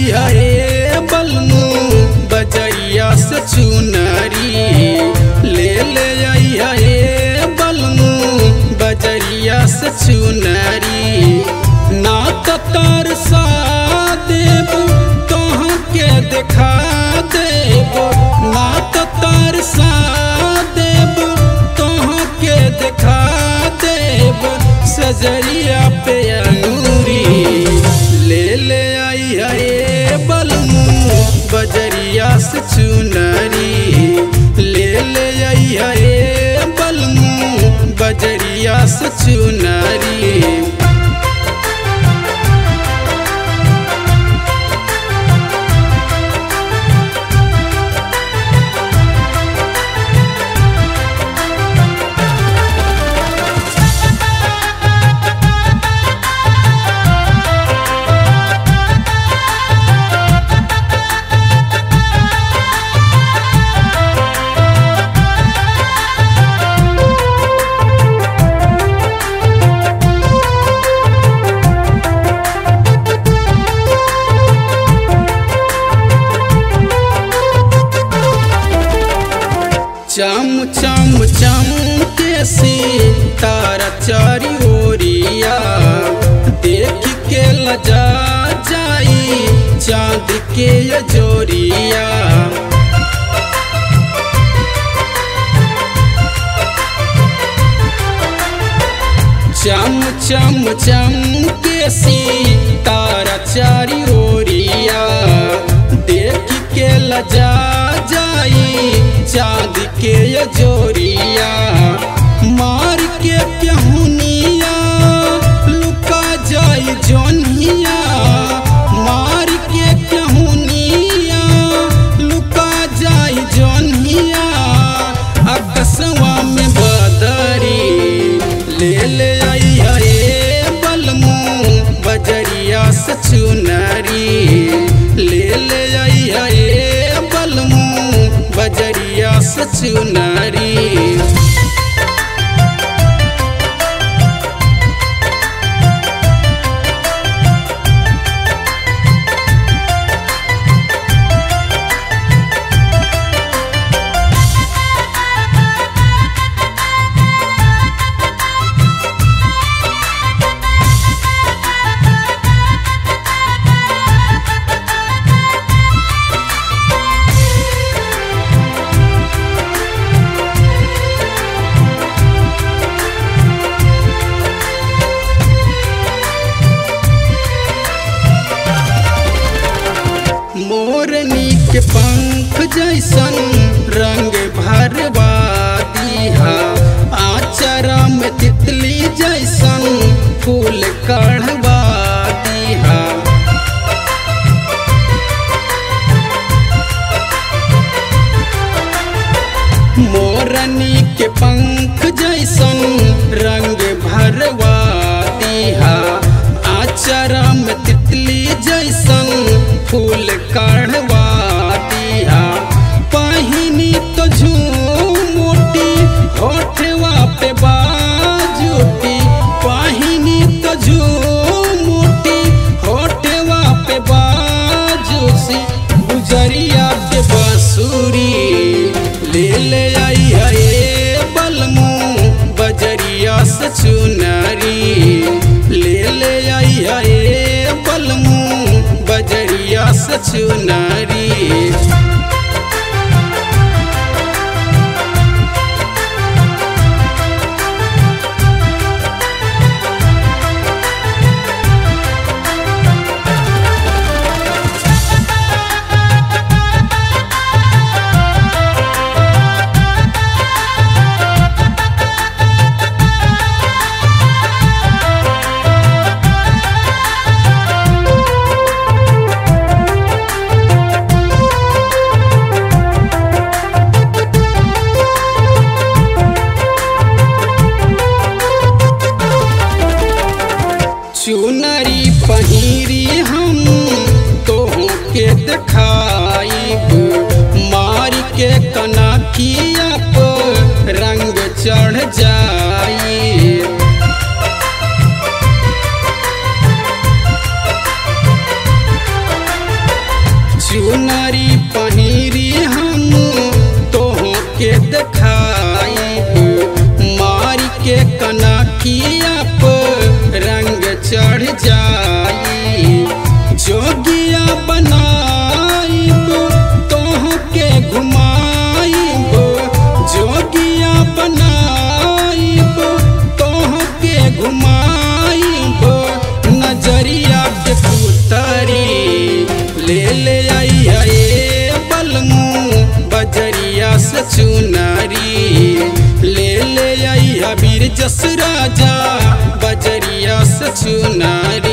हे बलमू बजरिया से चुनरी ले ले हे बलमू बजरिया से चुनरी ना तो तार सा देव कहाँ के देखा देव ना तो तार सा देव कहाँ के देखा देव सजरिया पे अंगूरी ले ले आई है बलमू बजरिया से चुनरी ले ले आई है बलमू बजरिया से चुनरी चम चम चम के सी तारा चारी ओरिया देख के लजा जाई चांद के ये जोरिया चम चम चम के सी तारा चारी ओरिया देख के लजा जाई चांद के ये जोरिया मार के प्यहुनिया लुका जाई जोनिया मार के प्यहुनिया लुका जाई जोनिया अकसवा में बदरी ले ले आई है बलमू बजरिया से चुनरी ले ले आई है बलमू बजरिया से चुनरी मोरनी के पंख जैसन रंग भरवा दीहा आचरा में तितली जैसन फूल कढ़वा दीहा मोरनी के पंख जैसन रंग भरवा दीहा आचरा में तितली जैसन फूल काढ़वा दिया पहिनी तो झूमोटी होठवा पे बाजूटी पहिनी तो झूमोटी होठवा पे बाजूसी गुजरिया के बांसुरी ले ले आई है बलमू बजरिया से चुनरी ले ले आई है बलमू बजरिया से चुनरी चुनरी पहिरी हम तोहू के देखाइब मार के कनकिया पर रंग चढ़ जाई जस राजा बजरिया से चुनारी